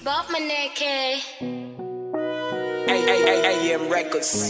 Bob Maneke. AM Records.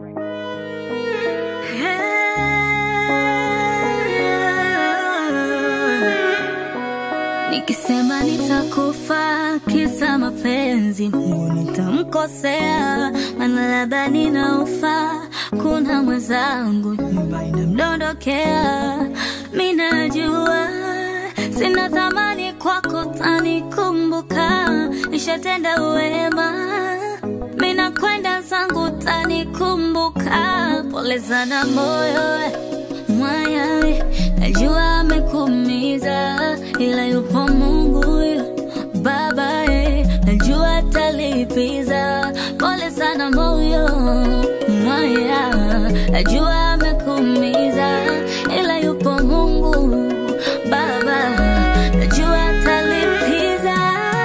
Nikisema nitakufa kisa mapenzi, Mungu nitamkosea, maana labda ninaufa. Kuna mwenzangu nyumba inamdondokea, mi najua sina thamani kwako, tanikumbuka nishatenda wema, mi nakwenda zangu, tanikumbuka. Pole sana moyo mwaya, najua amekuumiza, ila yupo Mungu Baba, eh, najua atalipiza. Pole sana moyo mwaya, najua amekuumiza, ila yupo Mungu Baba, najua atalipiza.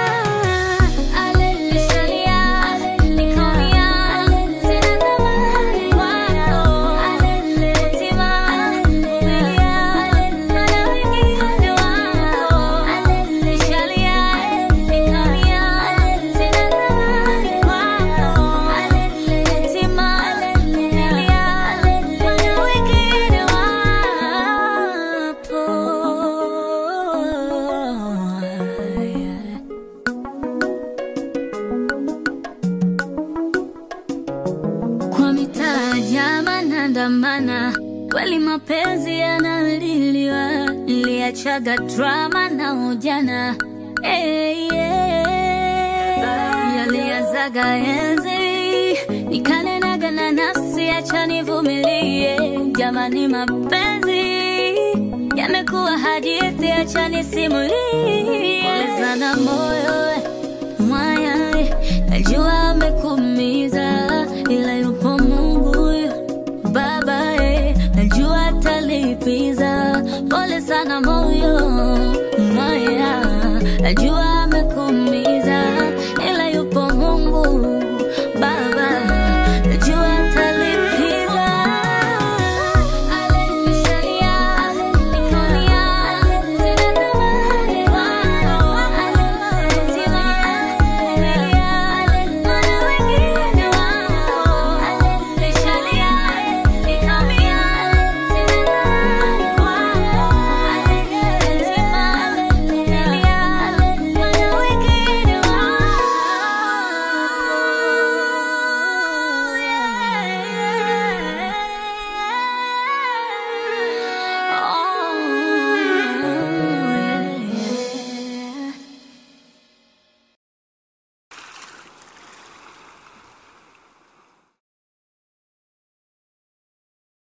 Aleluya, nikaumia, sina thamani kwako. Tima, nilia, maana wengine wako. Nishalia, nikaumia, sina thamani kwako. Tima, nilia, maana wengine wapo. Kwa mitaa jama nandamana, kweli mapenzi yanaliliwa, niliachaga drama na ujana hey, yeah. Yaliazaga enzi nikanenaga na nafsi, acha nivumilie. Jamani, mapenzi yamekuwa hadithi, acha nisimulie. Pole sana moyo mwaya, najua amekuumiza,